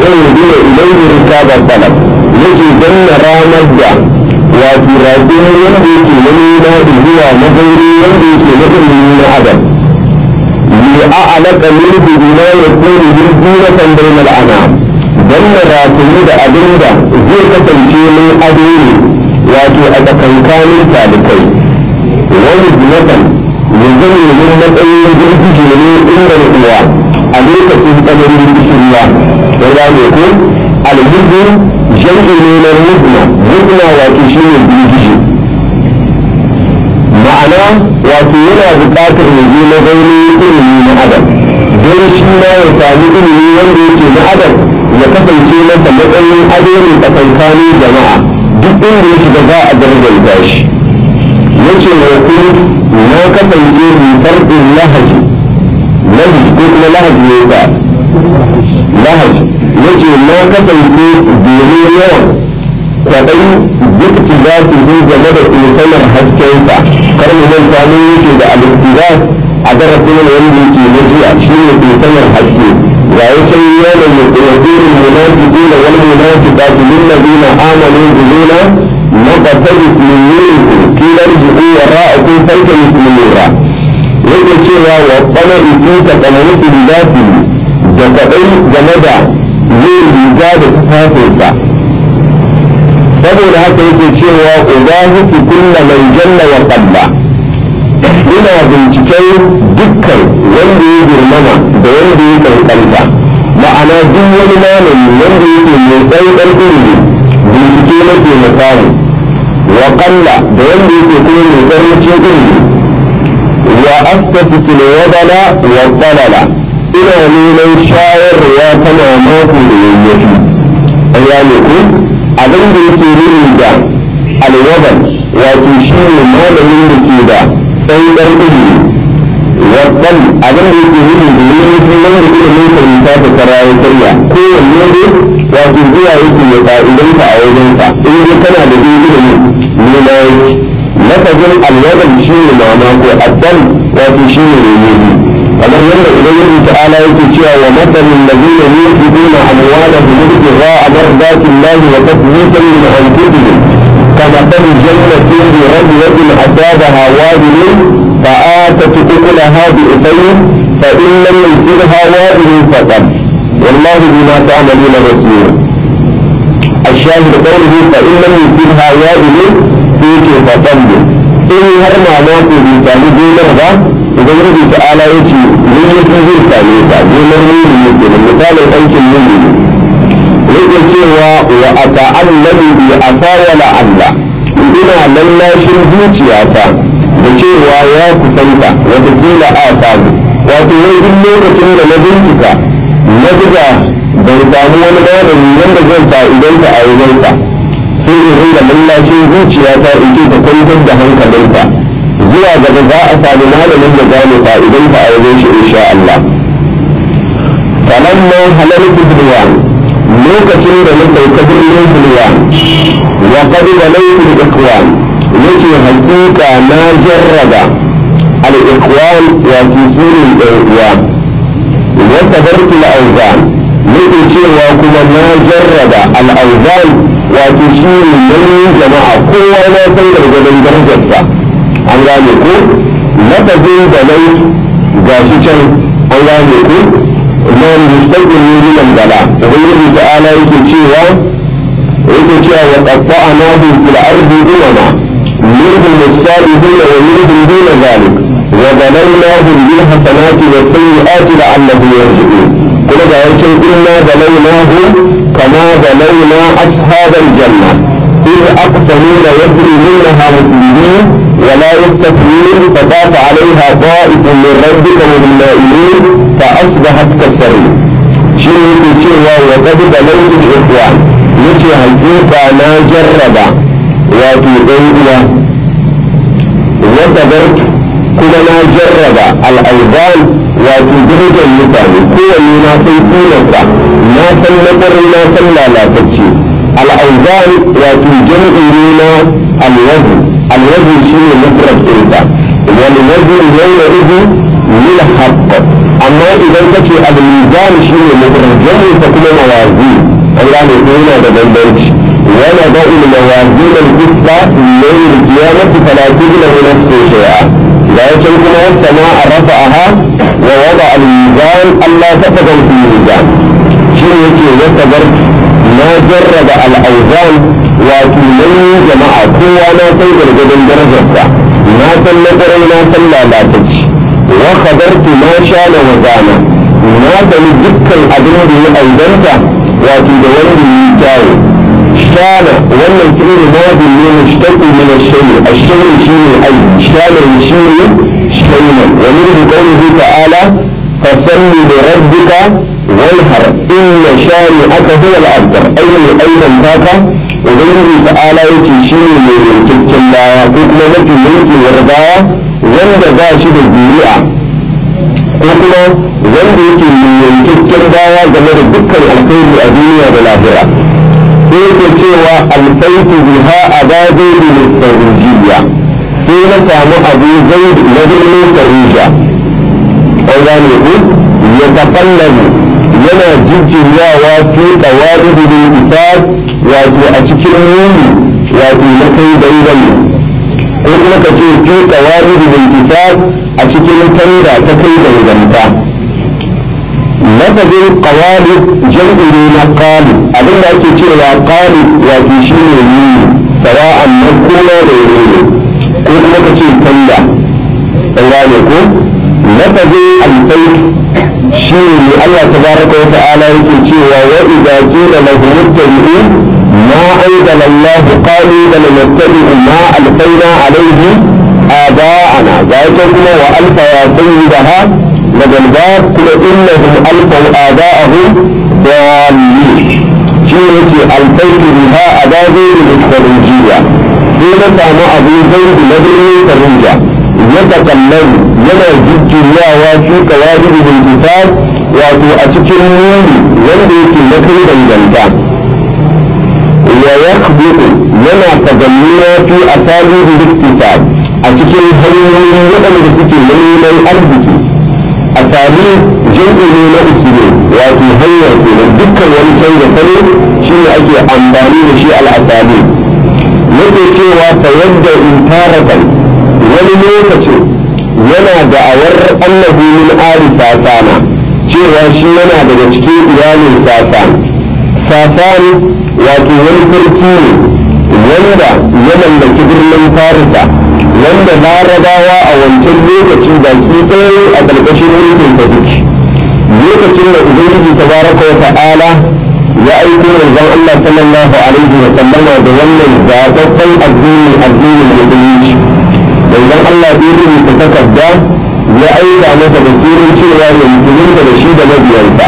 يهدي إليه ركاب الطلب يجي جنة رامجة wato raƙin wanda yake na nuna da zuwa mazauri wanda yake na ilimi na adam li a'laka min bima yakunu min zinatan bainal anam dan na ratayi da abinda zai kasance min ado ne wato a tsakankanin talikai wani zinatan ya zama min matsayin girgije ne inda na uwa a lokacin tsananin kishirwa da gane ko alhizin jam'i ne na mutna mutna wato shi ne girgije ma'ana wato yana buƙatar ya je na gauni ilimi na adam don shi ma ya sami ilimi wanda yake na adam ya kasance masa matsayin ado ne tsakankanin jama'a duk inda ya shiga za a darajar shi yace wa kun na kasance mai farɗin lahaji lahaji ko kuma lahaji ne ka lahaji yace na kasance domin yawan kwaɗai duk za su zo game da insanar haskensa kar mu manta mun yake da alistiza a darasin wanda yake na jiya shi ne insanar haske ga ya can yana yuqirul munafiqina wal munafiqatu lil ladina amanu bilina naqtabis min nurikum qila irji'u wara'akum faltamisu nura yake cewa wa qala ibita qamaru bidati da kwaɗai game da yin riga da tufafinsa saboda haka yake cewa ubahitu kulla man jalla wa qalla ina binciken dukkan wanda ya girmama da wanda ya kankanta ma'ana duk wani malami wanda yake mai tsaikar ilimi bincike nake na samu wa qalla da wanda yake kuma mai karancin ilimi wa astafitu wadala wa qalala ina neman shayarwa ta mamako da yayyafi an gane ku abin da yake nuni da alwaban wato shi ne malamin da ke da tsaikar ilimi wasan abin da yake nuni da yayyafi wanda ilimin fahimta ta kara ya karya kowanne ne wato zuwa yake ya fa'idanta a wajensa in dai kana da ilimi ne na yake lafazin alwaban shi ne mamako addan wato shi ne yayyafi kamar yadda ubangiji ta'ala yake cewa wa matsalin ladina yunfiquna amwalahum ibtigha'a mardati Allah wa tathbita min anfusihim كمثل جنة بربوة أصابها وابل فآتت أكلها بإثيم فإن لم يمسكها وابل فقد والله بما تعملون بصير الشاهد قوله فإن لم يمسكها وابل فيك فقد إن هرما ماكو بيتالي دينر ubangiji ta'ala ya ce yayyafi zai same ta gonar nuni ne ke misalin aikin nuni ne yake cewa wa a ta'allabi bi asawala Allah ina lallashin zuciyata da cewa ya kusanta watakila a samu wato wai duk lokacin da na bincika na buga ban samu wani malami wanda zan fa'idanta a wajensa sai in ringa lallashin zuciyata in ce ta kwantar da hankalinta zuwa gaba za a sami malamin da gane fa'idan ta a wajen shi insha Allah. Falamma halarci Bilwan lokacin da na sauka birnin Bilwan wa qad balaytu al-ikhwan yace hakika na jarraba al-ikhwan wa tusulul uwa wa sabartu al-awzan yake cewa kuma na jarraba al-awzan wato shi ne jama'a kowa na san gargadon darajarsa an gane ko lafazin da nai ga shi can an gane ko na mustaqbil ne min bala ubangiji ta'ala yake cewa yake cewa wa qatta'nahu fil ardi umama minhum as-salihun wa minhum duna zalik wa balawnahum bil hasanati was sayyiati la'allahum yarji'un kuma ga yakin inna balawnahum kama balawna ashabal janna إذ أقسموا ليسلمونها مسلمين ولا يستثنين فطاف عليها طائف من ربك وهم نائمين فأصبحت كالسرير شيء يقول وقد بلوت الإخوان يتي حقيقة ما جرب وفي بيئة وصبرت كما ما جرب الأيضان وفي درجة المثال هو ما في كونسا ما سنقر ما سنلا لا تكشي الأوزان وفي جمع لنا الوزن الوزن شيء مفرد إنسا والوزن يومئذ للحق أما إذا كتي الميزان شيء مفرد جمع فكما موازين gane ko yana da bambanci wani da ilma wa zinar isla yayin kiyamati talatin da wani su shaya ga yakin kuma wata ma a rafa aha wa wada al-mizan Allah ta tagar fi mizan shi ne yake wata bar na jarraba al-auzan wato nauyin jama'a kowa na san gargadin darajarsa na san na na san lalatacci wa kadartu ma sha na wazana na sani dukkan abin da ya aibanta wato da wanda ya kyawu shana wannan fi'il madin ne mushtaqi min ash-shay ash-shay shine ai shana shine shayna wa min qawlihi ta'ala fasalli li rabbika wanhar inna shani'aka huwa al-abtar ayni aidan taka ubangiji ta'ala yace shine mai yankakken baya ko kuma mafi mulki warbawa wanda ba shi da zuri'a ko kuma wanda yake yankakken baya game da dukkan alkhairi a duniya da lahira sai yake cewa alfaitu biha ababe da mustarujiya sai na samu abu zai na birnin sarija an gane ku ya tafallamu yana jijjiyawa fi tsawari da isar wato a cikin nuni wato na kai dangane ko kuma ka ce fi tsawari da isar a cikin tanda ta kai danganta lafazin qawalib jam'i ne na qalib abin da ake cewa qalib wato shine ne sawa'an na kuma da yake ko kuma ka ce tanda an gane ko lafazin albayt shine ne Allah tabaraka wa ta'ala yake cewa wa idza qila lahum ittabi'u ma anzala Allah qalu bal nattabi'u ma alfayna alayhi آباءنا ذلك كما وألف يا سيدها لدى الباب كل إنهم ألفوا آباءهم ضالين شيء ألفيت بها أبا زيد الخروجية حين كان أبو زيد لدني خروجة يتكلم ينا جد يا واشي كواجب الانتصاب واتو أتكر نوري وندي في نكر دنجلتا ويخبط ينا تجميع في أساليب الاكتساب a cikin hanyoyin waɗanda suke neman arziki a sami jam'i ne na usulu wato hanya ke da dukkan wani canza salo shi ne ake amfani da shi al'asali yake cewa ta yadda in taratan wani lokacin yana da'awar annabi min ali sasana cewa shi yana daga cikin iyalin sasan sasan wato wani sarki ne wanda ya mallaki birnin farisa wanda larabawa a wancan lokaci baki ɗaya a ƙarƙashin mulkin ta suke lokacin da ubangiji tabaraka wa ta'ala ya aiko manzon Allah sallallahu alaihi wa sallama da wannan zaɓaɓɓen addini addinin musulunci manzon Allah bai rubuta takarda ya aika masa da turin cewa ya musulunta da shi da mabiyansa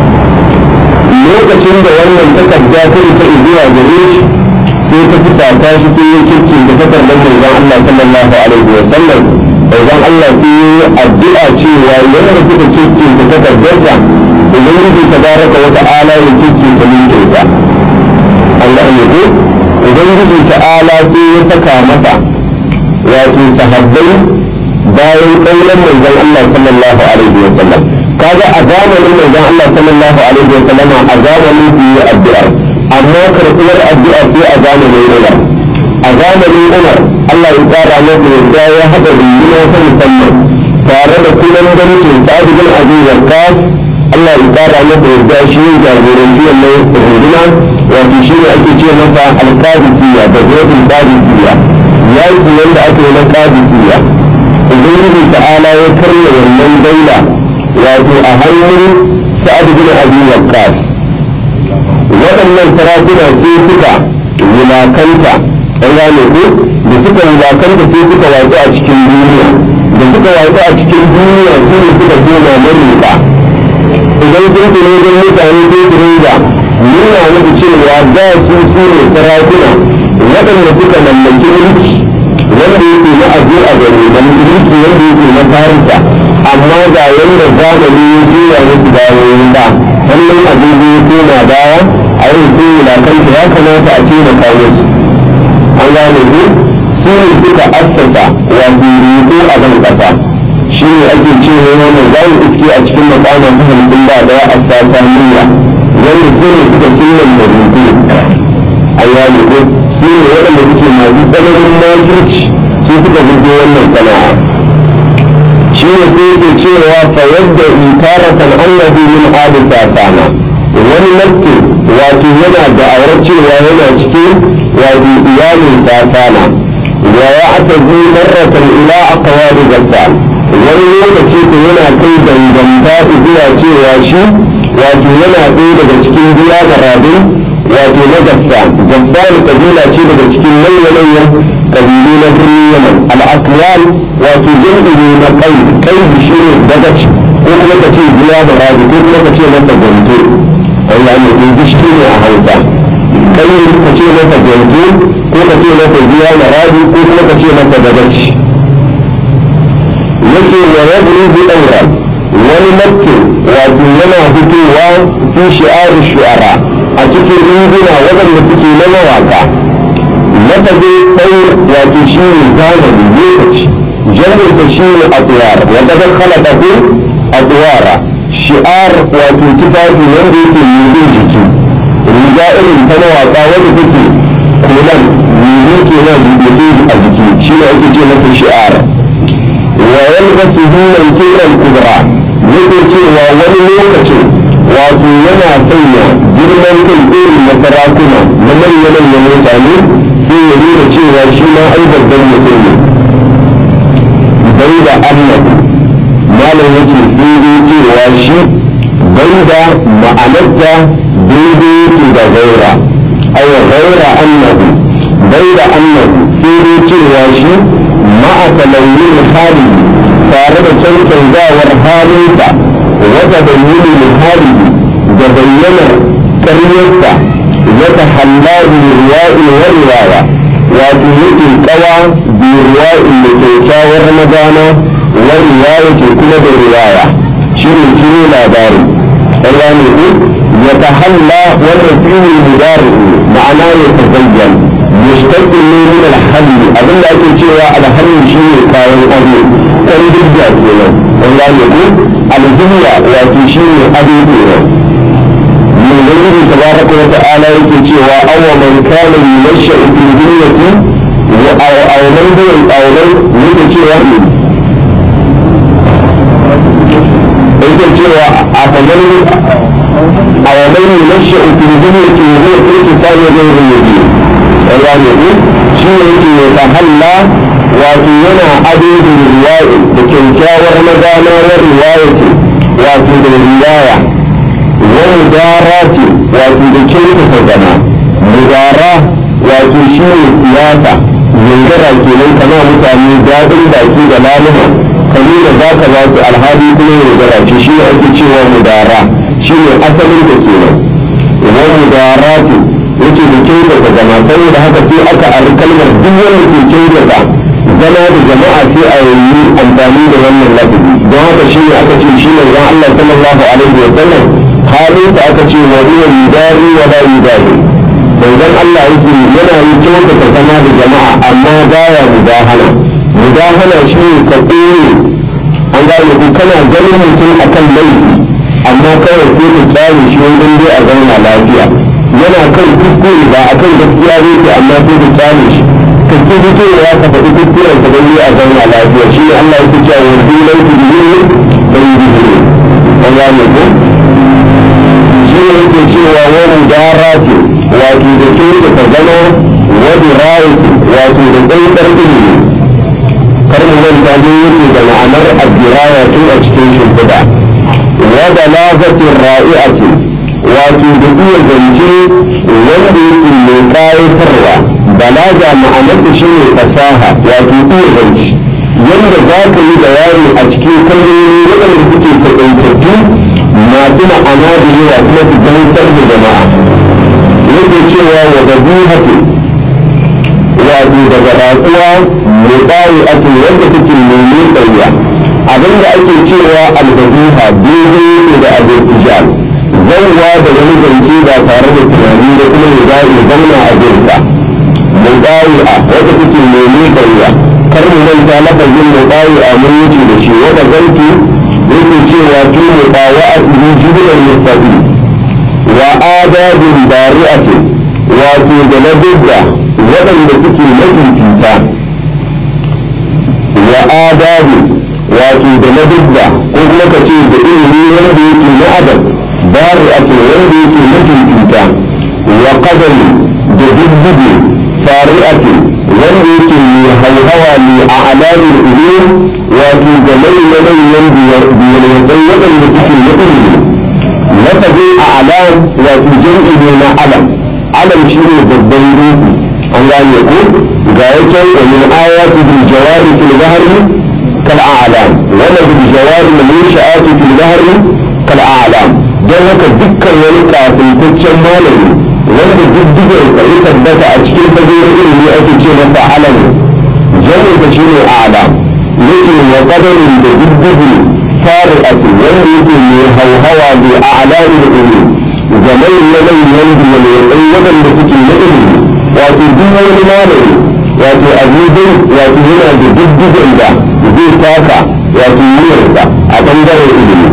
lokacin da wannan takarda ta isa zuwa gare shi sai ta fita ta shi ta yi kirki da takardar manzon Allah sallallahu alaihi wa sallam manzon Allah sai yi addu'a cewa yadda suka kirki da takardarsa ubangiji tabaraka wa ta'ala ya kirki ta mulkin sa Allah ne ko ubangiji ta'ala sai ya saka masa wato sahabbai bayan kaulan manzon Allah sallallahu alaihi wa sallam kaga a zamanin manzon Allah sallallahu alaihi wa sallam a zamanin su yi addu'a amma karɓuwar addu'a sai a zamanin Umar a zamanin Umar Allah ya tsara masa yadda ya haɗa runduna ta musamman tare da kullum gancin Sa'ad bin Abi Waqqas Allah ya tsara masa yadda shi ya jagoranci wannan runduna wato shi ne ake ce masa al-Qadisiyya da Zuwatul Qadisiyya yaki wanda ake yi na Qadisiyya Ubangiji ta'ala ya karya wannan daula wato a hannun Sa'ad bin Abi Waqqas waɗannan sarakuna sai suka wulakanta an gane ko da suka wulakanta sai suka watsu a cikin duniya da suka watsu a cikin duniya su ne suka koma manuka idan sun fi ne don mutane sai su ringa nuna musu cewa da su su ne sarakuna waɗanda suka mallaki mulki wanda yake na abu a gari da mulki wanda yake na farisa amma ga yanda zamani ya juya musu bayan ba wannan abin da ya koma baya a yin sun wulakanta ya kamata a taimaka musu an gane ku su ne suka assasa wato riko a ban kasa shi ne ake cewa wannan za mu iske a cikin makama ta halittun ba daya a sata niyya wanda su ne suka sunna wannan da rubu a yayi ko su ne waɗanda suke masu tsananin makirci su suka rubu wannan sana'a shi ne sai ke cewa fa yadda itaratan annabi min ali sasana wani nafke wato yana da'awar cewa yana cikin wato iyalin sasana wa ya aka zi marratan ila aqwali gassan wani lokaci ko yana kai danganta zuwa cewa shi wato yana ɗaya daga cikin biya da rabin wato na gassan gassan kabila ce daga cikin manyan kabilu na birnin yaman al'akwal wato jam'i na kai kai shi ne dagaci ko kuma ka ce biya da rabi ko kuma ka ce masa gwanto Allah ne ko gishi ne a hausa kai ka ce masa gwanto ko ka ce masa biya da rabi ko kuma ka ce masa dagaci yace wa yabru bi daura wani makkin wato yana fitowa fi shi'ar shu'ara a cikin riguna waɗanda suke na mawaka lafazin ɗaur wato shi ne zamani lokaci jami'insa shi ne atuwar wanda zan halaka ko atuwara shi'ar wato tufafi wanda yake nufin jiki riga irin ta mawaka wanda take kulan nufin ke nan rubutu a jiki shi ne ake ce masa shi'ar wa yalbasu hunan kiran kubra yake cewa wani lokacin wato yana sanya girman kai irin na sarakuna na manya-manyan mutane sai ya nuna cewa shi ma ai babban mutum ne bai da annabi malam yake sai dai cewa shi bai da ma'anarta daidai yake da gaira ai gaira annabi bai da annabi sai dai cewa shi ma'a talauyin hali tare da cancanzawar halinsa wata bayyana hali da bayyana karyarsa wata hallari riwa'i wa riwaya wato yake kawa bi riwa'i da kyakkyawar magana wa riwaya ce kuma da riwaya shi ne kiro labari Allah ne ku ya tahalla wannan fi'il mudari ma'ana ya tazayyan mustaqbil ne min al-hall abin da ake cewa al-hall shi ne kayan ado kan dubba kenan Allah ne ku al-dunya wato shi ne ado kenan من غيره تبارك وتعالى يكتشوا أو من كان ينشأ في الدنيا أو أو من دون أو من يكتشوا يكتشوا أفمن أو من ينشأ في الدنيا وهو في كتاب غير مبين يعني يقول شيء يتحلى wato yana ado da riwaya da kyakkyawar magana wa riwayati wato da riwaya wani gara ce wato da kyautata zama mudara wato shi ne siyasa yaudara kenan kama mutane daɗin baki da laluma ka nuna za ka ba su alhali kuma yaudara ce shi ne ake cewa mudara shi ne asalin da kenan wani mudara ce yace da kyautata zama saboda haka sai aka ari kalmar duk wanda ke kyautata zama da jama'a sai a yi amfani da wannan lafazi don haka shi ne aka ce shi ne ran Allah sallallahu alaihi wa sallam halin da aka ce wa huwa yudari wa la yudari manzon Allah yake yana yi kyautata zama da jama'a amma baya mudahana mudahana shi ne ka tsere an gane ku kana ganin mutum akan laifi amma kawai sai ka tsare shi wajen dai a zauna lafiya yana kan kuskure ba akan gaskiya yake amma sai ka tsare shi ka ki fitowa ka faɗi kuskuren ka dai a zauna lafiya shi ne Allah yake cewa yanzu laifi da yin bai yi an gane ku shi ne yake cewa wani gara ce wato da ke da ta zama wani rayu wato da tsantsar ilimi kar mu manta ne yake da ma'anar addirawa tun a cikin shimfiɗa wa balagatin ra'i'ati wato da iya zance wanda yake mai ƙayatarwa balaga ma'anarsa shi ne fasaha wato iya zance yadda za ka yi bayani a cikin kalmomi waɗanda suke taƙaitattu masu ma'ana da yawa kuma su gantar da jama'a yake cewa wa zabihatu wato daga raƙuwa mai bayi ake wanda take nemi tsayya abinda ake cewa albabiha daidai yake da abirtijal zauwa da wani zance ba tare da tunani da kuma ya bayi zauna a birka mai bayi a wanda take nemi tsayya kar mu manta lafazin mai bayi a mun wuce da shi wanda zanki yake cewa tu mu bawa a cikin jibilar mustafi wa adabin bari'atin wato da na dubba waɗanda suke mafifita wa adabi wato da na dubba ko kuma ka ce da ilimi wanda yake na adam bari'atin wanda yake mafifita wa qadari da dubbuge fari'atin wanda yake mai hauhawa mai a alamin ilimi wato da manyan manyan biyar waɗanda suke na ilimi lafazin a alam wato jam'i ne na alam alam shi ne babban ruhu an gane ko ga yake wa min ayati bil jawari fil bahri kal a'lam wala bil jawari min sha'ati fil bahri kal a'lam dan haka dukkan wani kafintaccen malami wanda diddigar ka ya tabbata a cikin fagen ilimi ake ce masa alam jami'a ta shine a'lam yake wa qadarin da diddigi fari'ati wanda yake mai hauhawa bi a'lami ilimi ga manyan manyan biyalai waɗanda suke na ilimi wato duk wani malami wato abubuwan wato yana da diddigen da zai taka wato yiyarsa a ɓangaren ilimi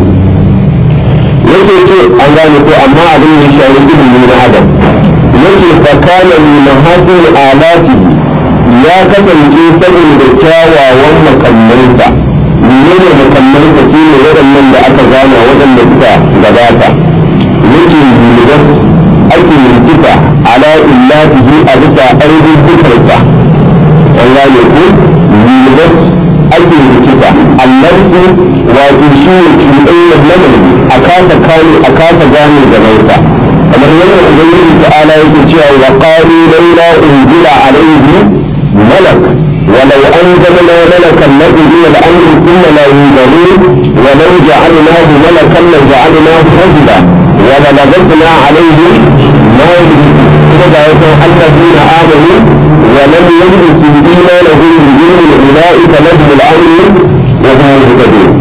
yake ce an gane ko amma abin ya shayi ilimi na adam yake fakana ni mahasin alati ya kasance saboda kyawawan makammansa menene makammansa shi ne waɗannan da aka gana waɗanda suka gabata yake yulidas ake yirkita ala illatihi a bisa ainihin dukarsa an gane ko yulidas ake yirkita annarsu wato shi ne cuɗayyar lamari a kasa kane a kasa gane da nauta kamar yadda ubangiji ta'ala yake cewa wa qalu laula unzila alayhi malak ولو أنزلنا ملكا لقضي الأمر ثم لا ينظرون ولو جعلناه ملكا لجعلناه رجلا وللبسنا عليهم ما يلبسون الذين آمنوا ولم يلبسوا إيمانهم بظلم أولئك لهم الأمر وهم مهتدون.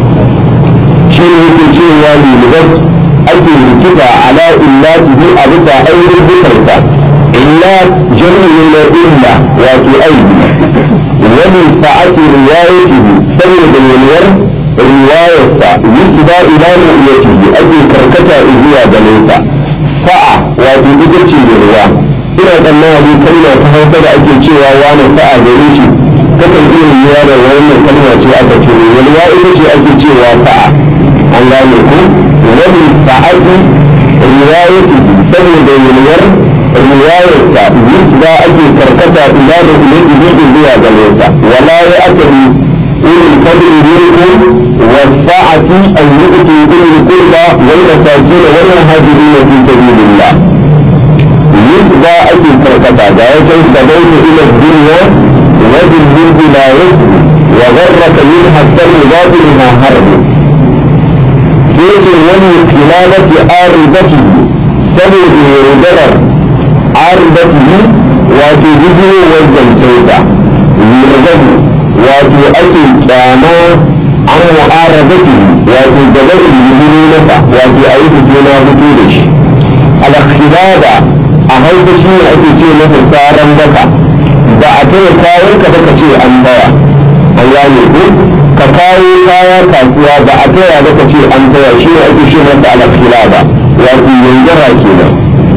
شيء في شيء والي لبس أجل الكفى على إلاته أبدا أيضا بكرته إلا جمع من إلا وتؤيد ومن سعة روايته سبب الولير رواية يسدى إلى رؤيته أجل كركتا إذيا جليسا سعة وتؤيدتي بالرواية ina tsammani kalma ta hausa da ake cewa wani sa'a gare shi kakan iya yiwa da wannan kalma ce aka ce walwa ita ce ake cewa sa'a an gane ku wani sa'ati riwayati saboda yalwar riwayarsa yusba ake karkata ila da ilaihi zuwa gare sa wala ya akari ulul fadli minkum wasa'ati an yu'tu ulul qurba wal masakin wal muhajirin fi sabilillah yusba ake karkata ga yakan sabaitu ila dunya wa bil mulki la yusbi wa gharraka minha sarru batilha harbi sai ce wani kilalati aridati saboda yaudarar aridatihi wato bijirowar zancensa yurgabu wato ake kyama an mu'aradatihi wato gabarin bijiro masa wato a yi fito na fito da shi alkhilada a hausa shi ne ake ce masa tsaron baka da a taya kayan ka baka ce an baya an gane ko ka kawo kaya kasuwa ba a taya baka ce an taya shi ne ake ce masa alkhilada wato yanzara kenan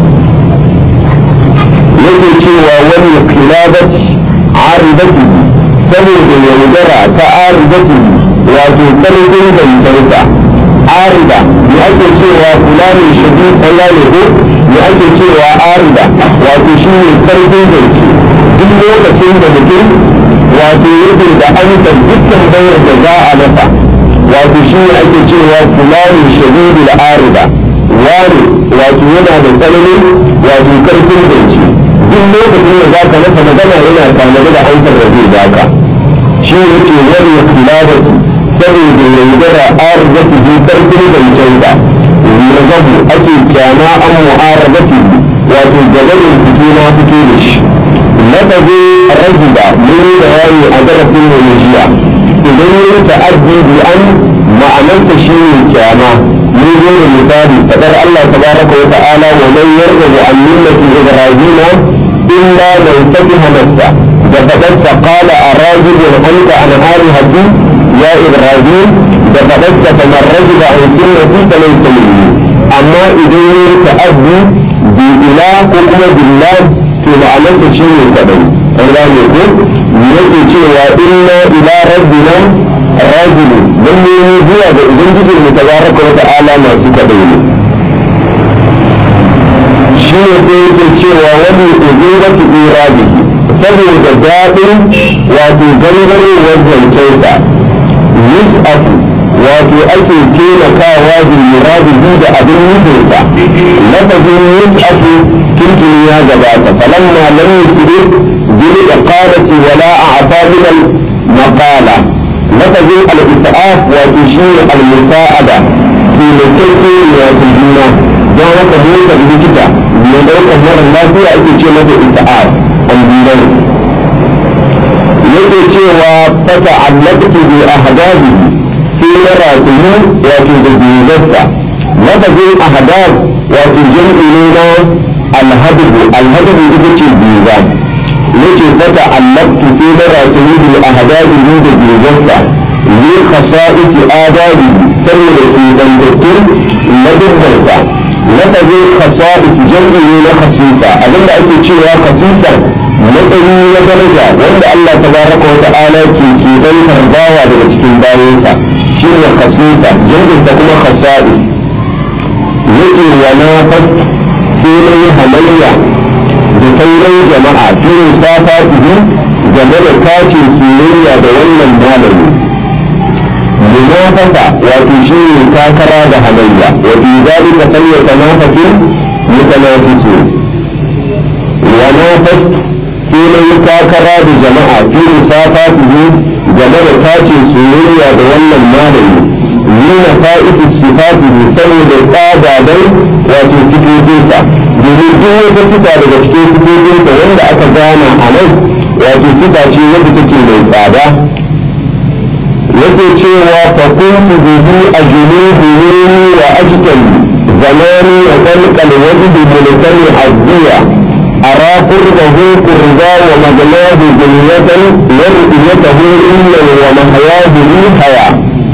yake cewa wani kilabat aridati saboda yaudara ta aridati wato karfin zantarsa arida me ake cewa kula ne shagi kalla ne ko me ake cewa arida wato shi ne karfin zance duk lokacin da mutum wato yake da amsar dukkan bayar da za a masa wato shi ne ake cewa kula ne shagi da arida wani wato yana da tsananin wato karfin zance duk lokacin da za ka masa magana yana tanadi da amsar da zai baka shi yake wani khilafati saboda yaudara arzati bi karfin zancensa yarzabu ake kyama an mu'arazati wato gabanin fito na fito da shi lafazi rajiba mun da yayi a darasin mai jiya idan yi ta'addi bi an ma'anarsa shi ne kyama mun zo da misali fadar Allah tabaraka wa ta'ala wa man yarghabu an millati ibrahima illa man fatiha nafsa da fadarsa qala arajibun anta an alihati ya ibrahim da fadarsa kamar rajiba an sunnati falaysa minni amma idan yi ta'addi shi bi ila ko kuma billah to ma'anarsa shi ne kadai an gane ko yake cewa inna ila rabbina rajulu lalle ne zuwa ga ubangijin mu tabaraka wa ta'ala masu kadai ne shi ne sai yake cewa wani ubangiji irabi saboda daɗin wato gangarewar zancensa yus'afu wato ake taimakawa bil muradihi da abin nufinsa lafazin yus'afu tuntuni ya gabata falamma lam yusri bil iqalati wala a'ta bil maqala lafazin al is'af wato shine al musa'ada taimakeke ne wato juna don haka motar likita mai ɗaukar mara lafiya ake ce masa is'af ambulance yake cewa fata allaktu bi ahdabi sai na ratayu wato da biyarsa lafazin ahdab wato jam'i ne na alhadabu alhadabu ita ce biza yake fata allaktu sai na ratayu bi ahdabi ne da biyarsa ne khasa'iki adabi saboda ke dangattun ladabbarsa lafazin khasa'ik jam'i ne na khasisa abinda ake cewa khasisa matsayi na daraja wanda Allah tabaraka wa ta'ala ke ke dan tarbawa daga cikin bayansa shine khasisa jam'in ta kuma khasa'is yake wa na fas sai na yi halayya da sauran jama'a fi musafa ihu game da kacin soyayya da wannan malami munafasa wato shi ne takara da halayya wa fi zalika sanya tanafasin mutanafisu wa nafas sai na yi takara da jama'a fi musafa ihu game da kacin soyayya da wannan malami nuna fa'idu sifatihi saboda tsadadan wato sifofinsa domin duk wata sifa daga cikin sifofinsa wanda aka gana a nan wato sifa ce wadda take mai tsada yake cewa fa kuntu bihi ajnubihi wa ajtali zamani wa qalqal wajdi mulkani azziya أرى قربه قربا ومجناه جنية ورؤيته إلا ومحياه لي حياة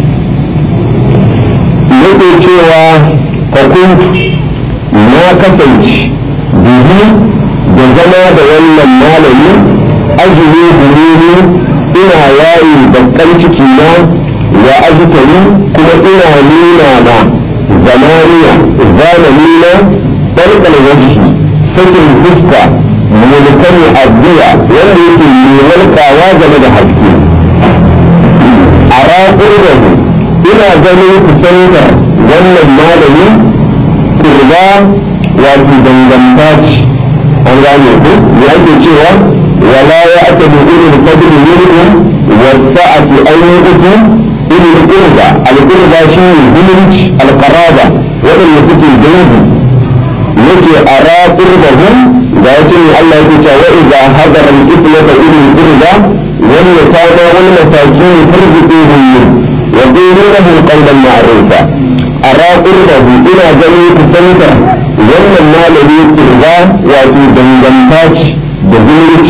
yake cewa fakuntu na kasance bihi da zama da wannan malami ajiye huluni ina yayi bakkan ciki na wa ajitari kuma ina nuna na zamaniya zamani na ɗarɗar wajihi sakin fuska mulkan abdiya wanda yake walƙawa game da haske a raƙurrahu ina ganin kusantar wannan malami kurba wato danganta ce an gane ku ya ake cewa wala ya aka da irin fadli yirkum wasa'ati ayyuku irin kurba al-kurba shi ne zumunci al-qaraba waɗanda suke dangi yake ara qurbahum da yake ne Allah yake cewa wa idza hadara al-qibla irin kurba wani ya kawo wani mataki farzuquhum وقولوا له قولا معروفا أرى قربه إلى جميع كسنتا وأن المال يقربا وفي دنجنتاج بذلك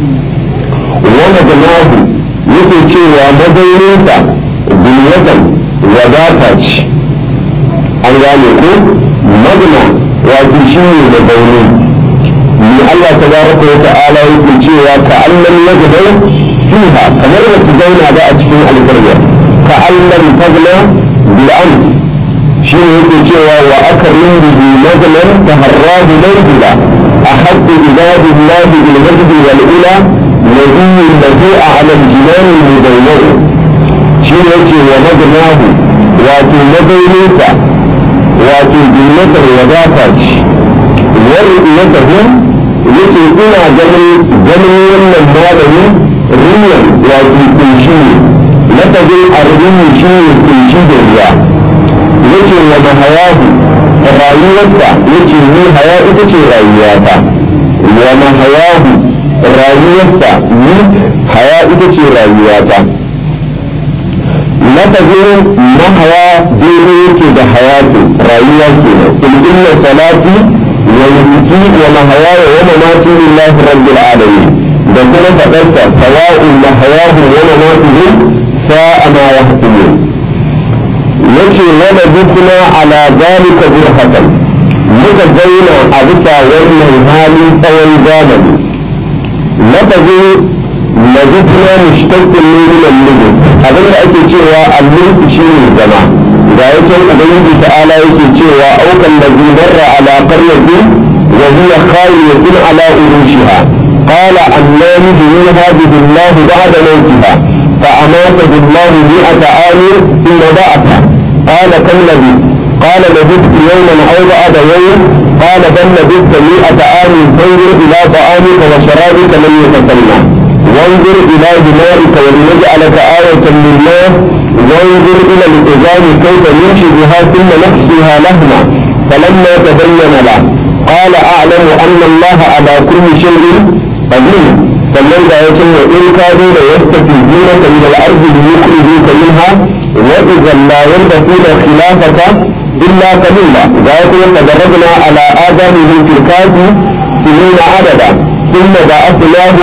ومجناه yake cewa mazauninsa duniyatan wadata ce an gane ko magna wato shi ne mazauni ni Allah ta baraka wa ta'ala yake cewa ka allan yajidau fiha kamar da su zauna ba a cikin alƙaryar كأن لم تغنى بالأمس شنو يقول شيء وأكرم به نزلا تهراه منزلا أحب عباد الله بالمجد والأولى نبي الذي أعلى الجنان المدونة شنو يقول ومدناه واتو مدينيك واتو جنة الوداكة ورؤيته yace ina ganin ganin wannan malami riyan wato kunshi lafazin arzini shi ne kunshi da ruwa yake wa mahayahu rayuwarsa yake ni haya ita ce rayuwata wa mahayahu rayuwarsa ni haya ita ce rayuwata lafazin mahaya daidai yake da hayatu rayuwa ke nan in inna salati wa nusuki wa mahayaya wa mamati lillahi rabbil alamin da kuma fadarsa sawa'un mahayahu wa mamatuhum ساء ما يحكمون يجي ولدتنا على ذلك برهة muka zauna a bisa wannan hali tsawon zamani lafazin lazifina mushtaqqin ne min al-mulk abin da ake cewa al-mulk shine zama ga yake ubangiji ta'ala yake cewa aukan ladhi marra ala qaryatin wa hiya khawiyatun ala urushiha qala anna yuhyi hadhihi Allah ba'da mawtiha فأماته الله مئة عام ثم بعث قال كم لبثت قال لبثت يوما أو بعد يوم قال بل لبثت مئة عام فانظر إلى طعامك وشرابك لم يتسنى وانظر إلى دمائك ولنجعلك آية للناس وانظر إلى العظام كيف نمشي بها ثم نكسوها لهما فلما تبين له قال أعلم أن الله على كل شيء قدير sannan da ya ce wa in ka zo da yasta fi zina ka min al-ardi bi yukhriju ka minha wa idhan la yanbatu khilafaka illa qalila ga ya kuma tadarrabna ala adamihim fil kafi sinina adada thumma ba'athnahu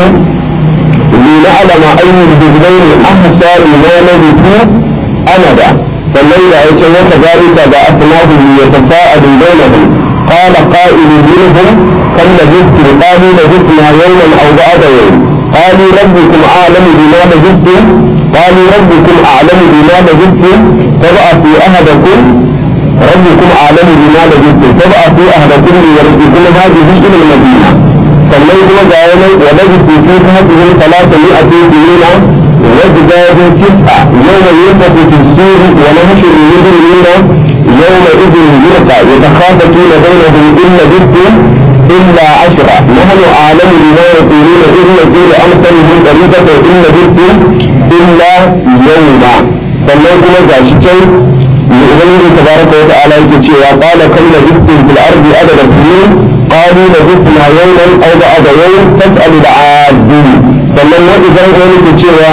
لنعلم أي الجزئين أحسى لما لبثوا أمدا sannan da ya ce wata zalika da asnahu yatasaalu bainahum qala qa'ilun minhum kam labithtum qalu labithna yawman aw ba'da yawm qalu rabbukum a'lamu bima labithtum qalu rabbukum a'lamu bima labithtum fab'athu ahadakum rabbukum a'lamu bima labithtum fab'athu ahadakum liyarjikum hadhihi ila al-madinah sannan kuma ga yanar wa labithu fi hadhihi thalathatu mi'atin sinina وازدادوا تسعة يوم ينفخ في السور ونحشر المجرمين يومئذ زرقا يتخافتون بينهم إن لبثتم إلا عشرة نحن أعلم بما يقولون إذ يقول أمثلهم طريقة إن لبثتم إلا يوما sannan kuma ga shi can ubangiji tabaraka wa ta'ala yake cewa qala kam labithtum fil ardi adada sinin qalu labithna yawman aw ba'da yawm fas'al al-'adin sannan wa idan wani ke cewa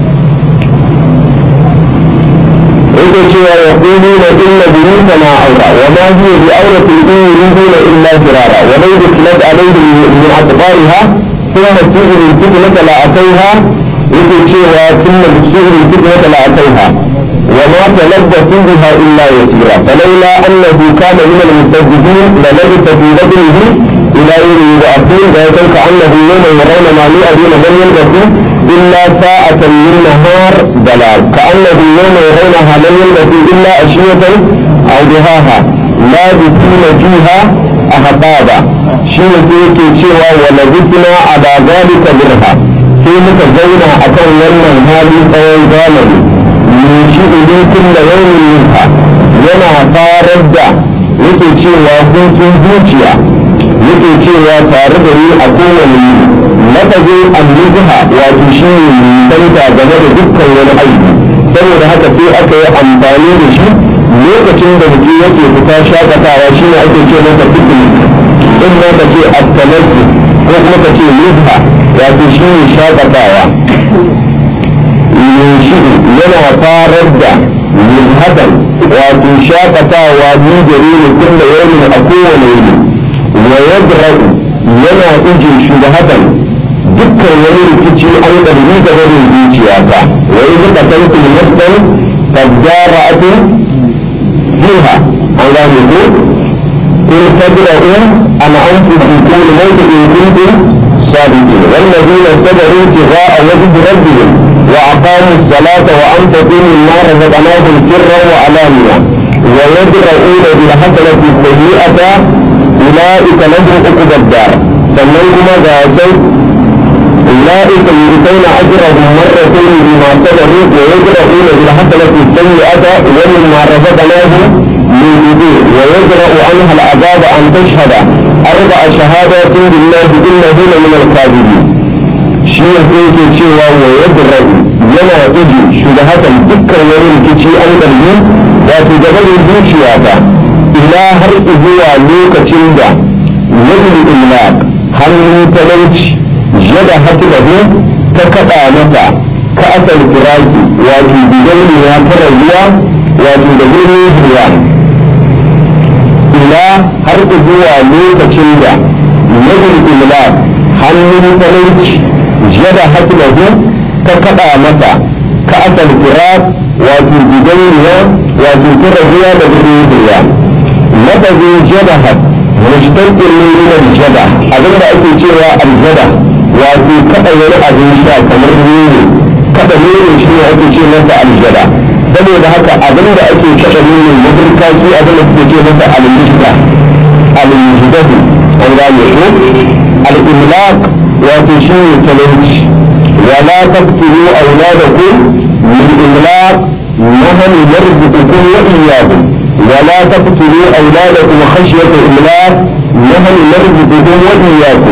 yake cewa ya kulu na inna buyuta na aura wa ma hiya bi auratin in yuriduna illa firara wa law duklat alaihim min atbariha thumma tu'minu fitnata la ataiha yake cewa thumma tu'minu fitnata la ataiha وما تلبثوا بها الا يسيرا فلولا انه كان من المستجدين للبث في بدنه الى يوم يبعثون ذلك كانه يوم يرون ما يؤذون لم يلبثوا الا ساعة من نهار ضلال كانه يوم يرونها لم يلبثوا الا عشية او ضحاها لابثين فيها احقابا شيء yake cewa wa labithna ala zalika birha sai muka zauna akan wannan hali tsawon zamani shi idan kulla yawmin minha yana farar da yake cewa hutun zuciya yake cewa tare da ni a kowane yi lafazin annuha wato shi ne danta game da dukkan wani aiki saboda haka sai aka yi amfani da shi lokacin da mutum yake fita shakatawa shi ne ake ce masa picnic in ma ka ce attanaki ko kuma ka ce nubha wato shi ne shakatawa yunshidu yana farar da yulhatan wato shakatawa ni gare ni kulla yawmin a kowane yini wa yadra'u yana ije shubhatan dukkan wani rikici an karbi da wani zuciya ta wa idza qataltu nafsan fadara'atu fiha an gane ko in tadra'u an anfusikum al-mawt in kuntum صادقين والذين صبروا ابتغاء وجه ربهم وأقاموا الصلاة وأنفقوا مما رزقناهم سرا وعلانية ويدرؤون بالحسنة السيئة أولئك لهم عقبى الدار سميهما ذاتين أولئك يؤتون أجرهم مرتين بما صبروا ويدرؤون بالحسنة السيئة ومما رزقناهم ينفقون ويدرأ عنها العذاب أن تشهد أربع شهادات بالله إنه لمن الكاذبين shi ne sai yake cewa wa yadda yana iji shugabatan dukkan wani rikici an ɗarbi wato gaba da zuciya ta ila har zuwa lokacin da yadda illa hannun talauci yada hatilahu ta kaɗa mata ka asal firaki wato bidauniya ta rayuwa wato da gurin ruwa ila har zuwa lokacin da yadda illa hannun talauci yada hatilahu ta kaɗa mata ka asal firak wato bidauniya wato ta rayuwa da gurin ruwa lafazin jadahat mustaƙin ne min aljada abinda ake cewa aljada wato kada wani abin sha kamar nono kada nono shi ne ake ce masa aljada saboda haka abinda ake kada nono mafirka shi abinda suke ce masa aljida aljidadu an gane ko al-imlaq wato shi ne talauci wala taqtulu awladakum min imlaq نحن نرزقكم وإياهم ولا تقتلوا أولادكم خشية إملاق نحن نرزقكم وإياكم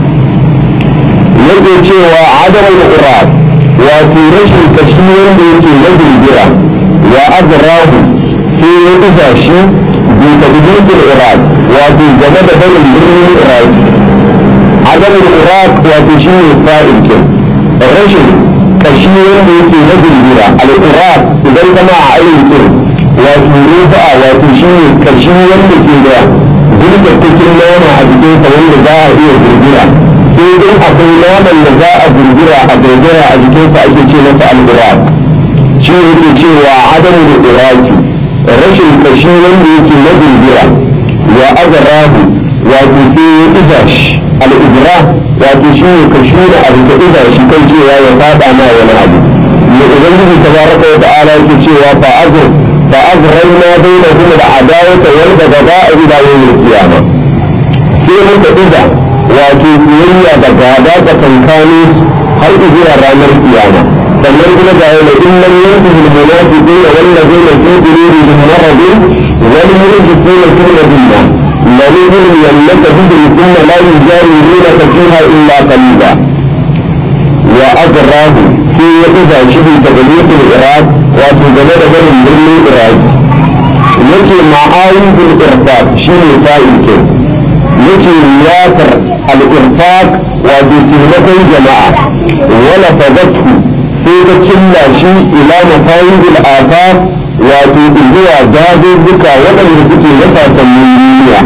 yake cewa adamu al-qurab wato rashin kashi wanda yake na girgira wa azrahu sai ya kusa shi bi tadbir al-iraq wato game da barin birnin iraq adamu al-qurab wato shi ne fa'il kin rashin kashi wanda yake na girgira al-qurab idan kama a ayyukin wato rufa wato shi ne kashi wanda ke da girgatakin nama a jikinsa wanda za a iya girgira sai dai akwai naman da za a girgira a girgira a jikinsa ake ce masa al-iraq shi yake cewa adamu da iraki rashin kashi wanda yake na girgira wa azarahu wato sai ya iza shi al-ibra wato shi ne kashi da abu da iza shi kan cewa ya fada ma wani abu ne ubangiji tabaraka wa ta'ala yake cewa fa azr fa azrayna bainahum al-adawata wal baghdha'a ila yawm al-qiyamah sai muka iza wato biyayya da gaba da kankani har zuwa ranar kiyama sannan kuma ga yana illan yanzu al-munafiqun wal ladina fi qulubihim marad wal murjifuna fi madina lalihum yannaka bihim thumma la yujawirunaka fiha illa qalila wa azrahu sai ya iza shi bi tagliqul iraq wato game da barin birnin iraq yace ma'ayyul irfaq shine fa'il yace riyatar al-infaq wato taimakon jama'a wala fadatu sai ta cilla shi ila mafayidul afaq wato zuwa dazuzzuka waɗanda suke na sasannin duniya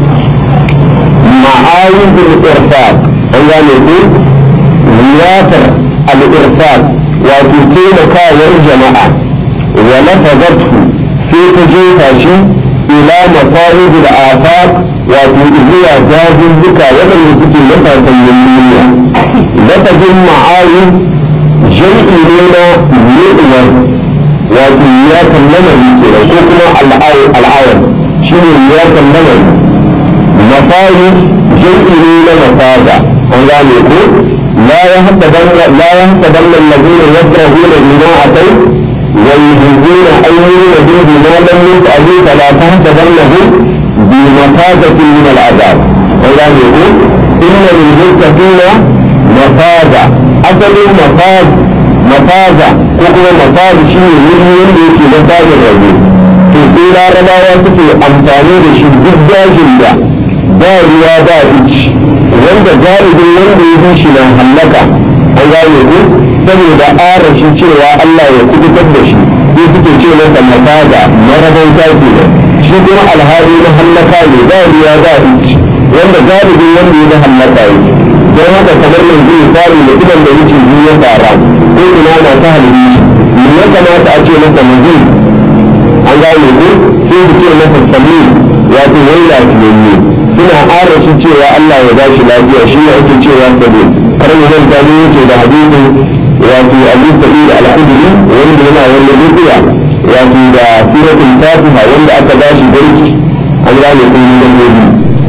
ma'ayidul irfaq an gane ku riyatar al-irfaq wato taimakawar jama'a wala fadatu sai ta jefa shi ila mafayidul afaq wato zuwa dazuzzuka waɗanda suke na sasannin duniya lafazin ma'ayin jam'i ne na yi'uwar wato ya kallamari ke ko kuma al'ayar shi ne ya kallamari mafari jam'i ne na mafaza an gane ko la ya haka danna lazina yasrahuna bima atai wa yuhibbuna an yuridu bima lam yaf'alu fala tahtabannahum بمفازة من العذاب والله يقول إن للمتقين مفازة أصل مفاز مفازة كوكو مفاز شيء يريد في مفاز الرجل في سيرة رباية في أمثالي لشي جدا جدا ba ruwa ba ici wanda galibin wanda ya bi shi na hallaka an gane ku saboda arashi cewa Allah ya kubutar da shi sai suke ce masa mafaza marabauta ke da shi kuma alhali na hallaka ne ba ruwa ba ici wanda galibin wanda ya hallaka yake don haka kamar yanzu ya fari da idan da yake biyu ya fara ko ina na ta halibi shi me ya kamata a ce masa mazin an gane ku sai su ce masa sami wato wai lafiyayye suna ƙara shi cewa Allah ya ba shi lafiya shi ne ake cewa sabi kar mu zanta ne yake da hadisi wato Abu Sa'id al-Khudri wanda yana wani rubuya wato da suratul Fatiha wanda aka ba shi barki an gane kun yi dangobi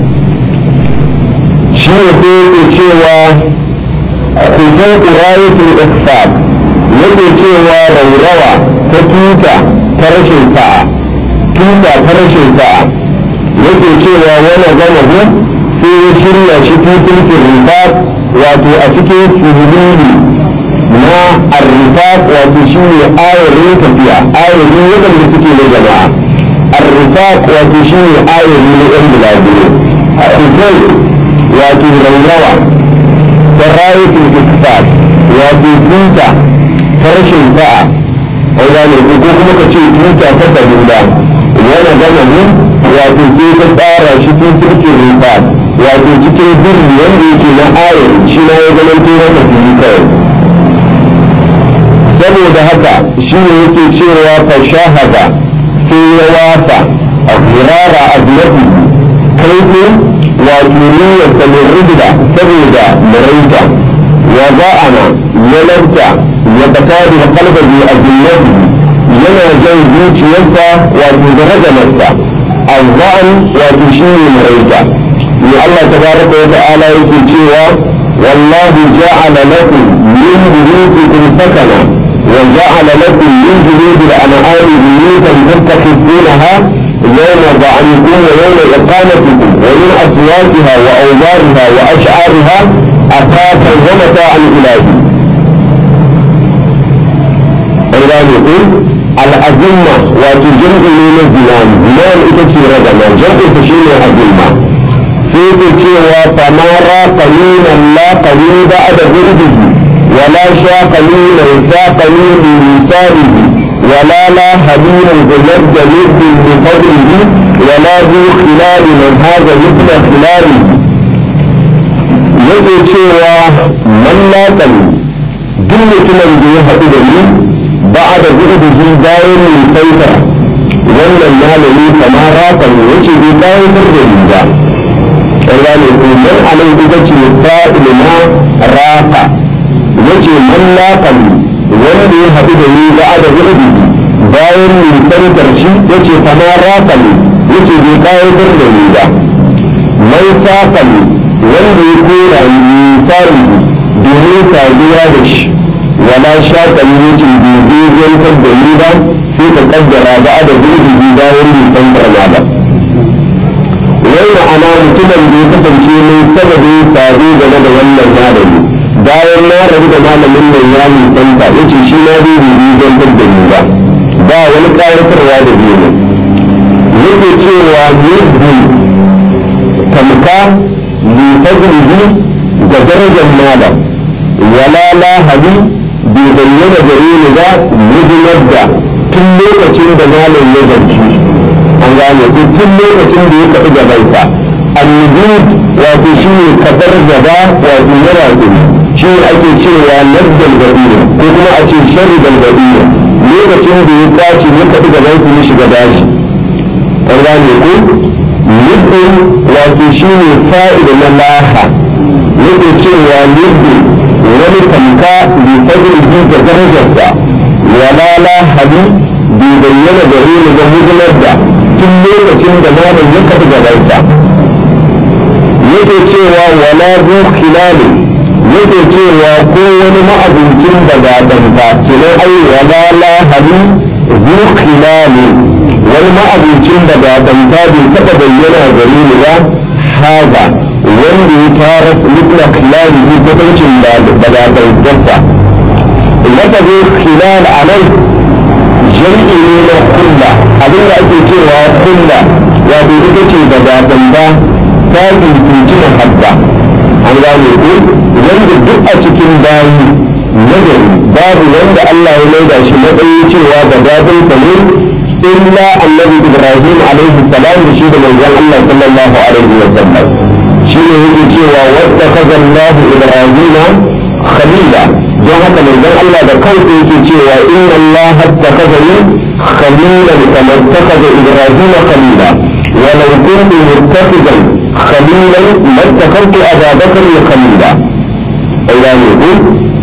shi ne sai yake cewa kusan ƙurayatul ihsab yake cewa raurawa ta tuta ta rashin sa'a tuta ta rashin sa'a yake cewa wani gama hu sai ya shirya shi tutun rifat wato a cikin sirriri na arrifat wato shi ne ayarin tafiya ayarin waɗanda suke na jama'a arrifat wato shi ne ayarin na ɗan bulaguro kusai wato raurawa ta rayukin ikisar wato tuta ta rashin sa'a an gane ko kuma ka ce tuta ta sabila wani gama hu wato sai ta tsara shi tun turkin rufa wato cikin birni wanda yake na ayar shi na ya zama tura da fili kawai saboda haka shi ne yake cewa fa shahada sai ya wasa a firara a kaifin wato niyyarsa mai rubda saboda maraita wa za'ana ya lanta ya fata da kalbabi a jinnati yana jan zuciyarsa wato da ragamarsa azza'an wato shi ne maraita ne Allah tabaraka wa ta'ala yake cewa والله جعل لكم من بيوتكم سكنا وجعل لكم من جلود الأنعام بيوتا تتخذونها يوم ضعنكم ويوم إقامتكم ومن أصواتها وأوزارها وأشعارها أثاثا ومتاعا إلهي الله يقول الأزمة وتجمع من الزمان زمان إتسير رجما جمع تشير الأزمة سيكي cewa famara qalilan la qalil ba'da zurbihi ولا شا قليلا سا قليل لسانه ولا لا حليل بمد لب بفضله ولا ذو خلال من هذا مثل خلاله yake cewa man laƙani duk mutumin da ya haɗu da ni ba a da gurbihi bayan nisaita wannan malami kamar rakan yace bai bayan da ni ba ƙarya ne ko man alai ita ce fa'il na rafa yace man laqani wanda ya haɗu da ni ba da gurbi bayan nisantar shi yace kama rafani yace bai kayatar da ni ba mai safani wanda ya kora ni tsari domin saduwa da shi wala shaƙani yace bai dogontar da ni ba sai ka kaddara ba da gurbi bayan nisantar na ba wai ma'ana mutumin da ya kasance mai sababin sadu game da wannan malami bayan na rabu da malamin mai ya nisanta ya ce shi na zai rubi don da ni ba ba wani ƙayatarwa da biyu ne yake cewa yadda tamka lifazlihi ga darajar malam wala lahadi bai bayyana gare ni ba mujinar da tun lokacin da malam ya zanci an gane ku tun lokacin da ya tafi gabansa annubud wato shi ne kafar gaba wato yana kuma shi ne ake cewa laddal gabira ko kuma a ce sharri dal gabira lokacin da ya kwace ya tafi gaban su ya shiga daji an gane ku nufin wato shi ne fa'ida na laha yake cewa nufin wani tamka bai fadin da darajarsa wala lahadi bai bayyana gare ni ga hidinar da tun lokacin da malam ya kafa gabansa yake cewa wala zu khilali yake cewa ko wani ma'abincin da ba danta kenan ai wala la hali zu khilali wani ma'abincin da ba danta bai taɓa bayyana gare ni ba haza wanda ya tara lukla khilali ne kwatancin da ba dantarsa lafazin khilal a nan jam'i ne na kulla abinda ake cewa kulla wato ita ce da gabanda ta tuntunci habba an gane ko wanda duk a cikin bayi nagari babu wanda Allah ya maida shi matsayi cewa da gadon sa ne illa annabi Ibrahim alaihi salam da shi da manzon Allah sallallahu alaihi wa sallam shi ne yake cewa wadda kaza Allah Ibrahim khalila don haka manzon Allah da kansa yake cewa inna Allah hattakazani khalilan kamar takaza Ibrahim khalila ولو كنت متخذا خليلا ما اتخذت ابا بكر خليلا ايضا يقول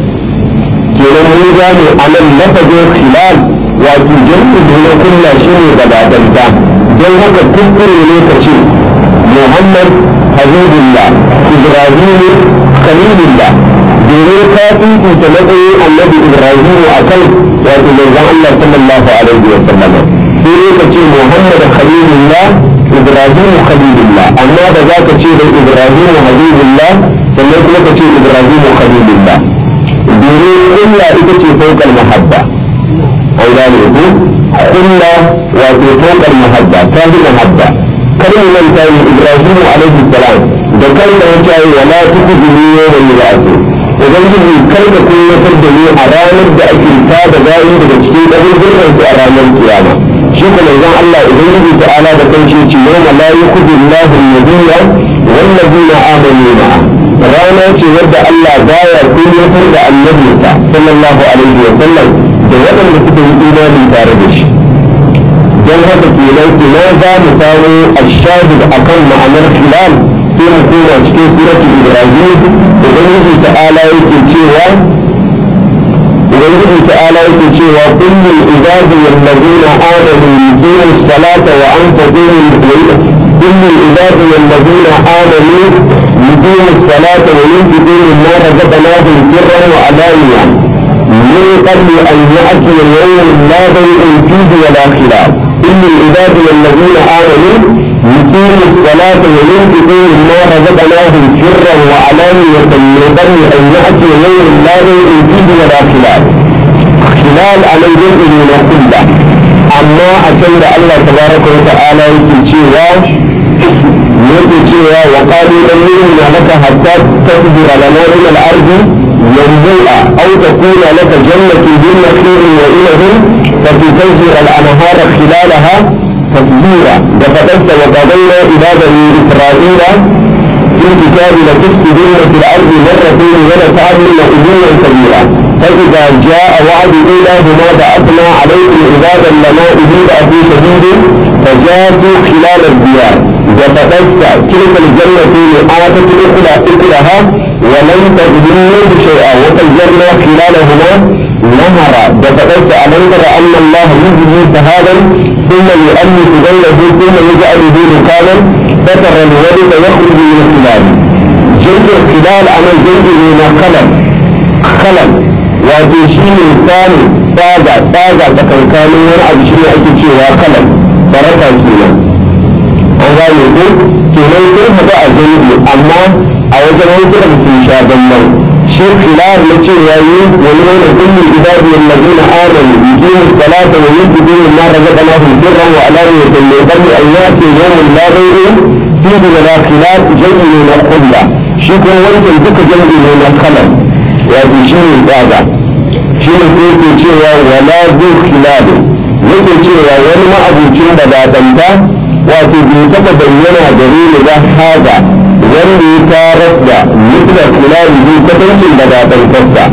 kenan mun gane a nan lafazin khilal wato jam'i da na kulla shi ne gabatanta don haka kuskure ne ka ce muhammad habibullah ibrahimu khalilullah domin ka fifita matsayin annabi ibrahimu a kan wato manzon allah sallallahu alaihi wa sallam sai ne ka ce muhammad khalilullah ibrahimu khalilullah amma da za ka ce da ibrahimu habibullah sannan kuma ka ce ibrahimu khalilullah domin kulla ita ce fokal mahabba an gane ku kulla wato fokal mahabba ta fi mahabba kar mu manta yi ibrahimu alaihi salam da kanka ya ce wala tukuzuni yawma yub'athu ubangiji kar ka kunyatar da ni a ranar da ake ta da bayin daga cikin ɗabi'urran su a ranar kiyama shi ko manzon Allah ubangiji ta'ala da kanshi ce yawma la yukhzi Allahu an-nabiyya wal ladina amanu ma'a rana ce wadda Allah baya kunyatar da annabinsa sallallahu alaihi wa sallam da waɗanda suka yi imani tare da shi don haka kenan ina za mu samu ashahid akan ma'anar hilal sai mu koma cikin suratul ibrahim ubangiji ta'ala yake cewa ubangiji ta'ala yake cewa kullum ibadi wallazina amanu yuqimu salata wa anfaqu كل عبادي الذين آمنوا يقيموا الصلاة وينفقوا مما رزقناهم سرا وعلانية من قبل أن يأتي يوم لا بيع فيه ولا خلاف إن عبادي الذين آمنوا يقيموا الصلاة وينفقوا مما رزقناهم سرا وعلانية من قبل أن يأتي يوم لا بيع فيه ولا خلاف خلال على الجزء من كله amma a can da Allah tabaraka wa ta'ala yake cewa yake cewa wa qalu lan yu'mina laka hatta tasbira lana min al-ardi yanbu'a aw takuna laka jannatun min nakhilin wa inabin fatufajjira al-anhara khilalaha تفجيرا وفتت وقضينا إلى بني إسرائيل في الكتاب لتفسدن في الأرض مرتين ولتعلن علوا كبيرا فإذا جاء وعد إلهما بعثنا عليكم عبادا لنا أولي بأس شديد فجاسوا خلال الديار وفتت تلك الجنة آتت أكلها أكلها ولم تظلم منه شيئا وفجرنا خلالهما نهرا وفتت ألم تر أن الله يجزي سهادا ثم يؤلف بينه ثم يجعله ركابا فترى الولد يخرج من الخلال جلد الخلال عمل جلد من خلل خلل wato shi ne samun tsaga tsaga tsakankanin wani abu shi ne ake cewa kalan baraka kenan an gane ko kenan sun haɗu a zango amma a wajen hankulan sun sha bambam shi khilaf na cewa yi wani wani kullum ibadu wallazina amanu yuqimu salata wa yunfiquna mimma razaqnahum sirran wa alaniyatan min qabli an ya'ti yawmun la bay'un fihi wa la khilaf jam'u na qulla shi kuma wancan duka jam'u ne na kalan wato shi ne tsaga shi ne ko ke cewa wala zu khilalu yake cewa wani ma'abucin da badanta wato bai taɓa bayyana gare ni ba haza wanda ya tarar da mutuwar khilalu zai kwatancin da badantarsa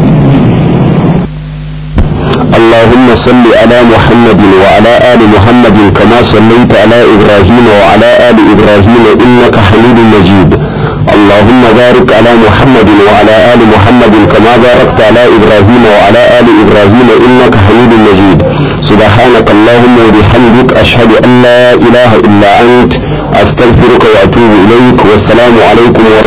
اللهم صل على محمد وعلى آل محمد كما صليت على إبراهيم وعلى آل إبراهيم إنك حميد مجيد اللهم بارك على محمد وعلى آل محمد كما باركت على إبراهيم وعلى آل إبراهيم إنك حميد مجيد سبحانك اللهم وبحمدك أشهد أن لا إله إلا أنت أستغفرك وأتوب إليك والسلام عليكم ورحمة